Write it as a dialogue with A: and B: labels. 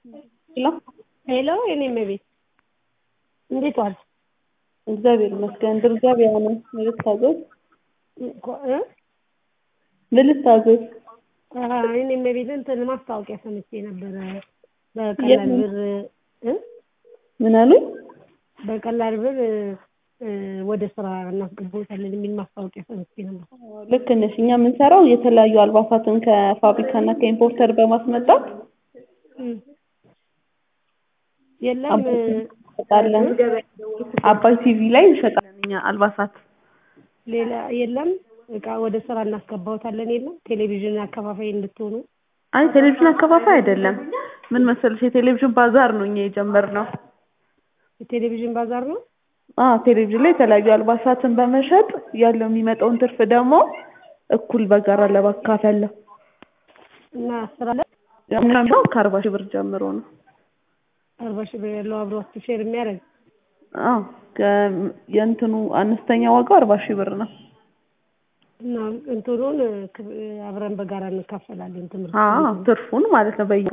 A: ሄሎ
B: ሄሎ የኔ እመቤት እንዴት ዋልሽ?
A: እግዚአብሔር ይመስገን። ድር ገበያ ነው። ምን ልታዘዝ?
B: እኮ- እ?
A: ምን ልታዘዝ?
B: አ፣ የኔ እመቤት እንትን ማስታወቂያ ሰምቼ ነበረ በቀላል ብር እ?
A: ምን አሉኝ?
B: በቀላል ብር እ፣ ወደ ስራ እናስገባዎታለን የሚል ማስታወቂያ ሰምቼ ነበር።
A: ልክ ነሽ። እኛ የምንሰራው የተለያዩ አልባሳትን ከፋብሪካና ከኢምፖርተር በማስመጣት
B: እም። የለም እ፣
A: እንሸጣለን። አባይ ቲቪ ላይ እንሸጣለን እኛ አልባሳት።
B: ሌላ የለም እቃ ወደ ስራ እናስገባዎታለን የለም ቴሌቪዥን አከፋፋይ እንድትሆኑ
A: አይ ቴሌቪዥን አከፋፋይ አይደለም። ምን መሰለሽ የቴሌቪዥን ባዛር ነው እኛ የጀመርነው።
B: የቴሌቪዥን ባዛር ነው።
A: አዎ ቴሌቪዥን ላይ የተለያዩ አልባሳትን በመሸጥ ያለው የሚመጣውን ትርፍ ደግሞ እኩል በጋራ ለማካፈል ነው።
B: እና ስራ ላይ
A: የምናምነው ከአርባ ሺህ ብር ጀምሮ ነው።
B: አርባ ሺህ ብር ያለው አብሯችሁ ሼር የሚያደርግ
A: አዎ ከ- የእንትኑ አነስተኛ ዋጋው አርባ ሺህ ብር ነው።
B: እና እንትኑን ክ- አብረን በጋራ እንካፈላለን ትምህርት
A: አዎ ትርፉን ማለት ነው በየ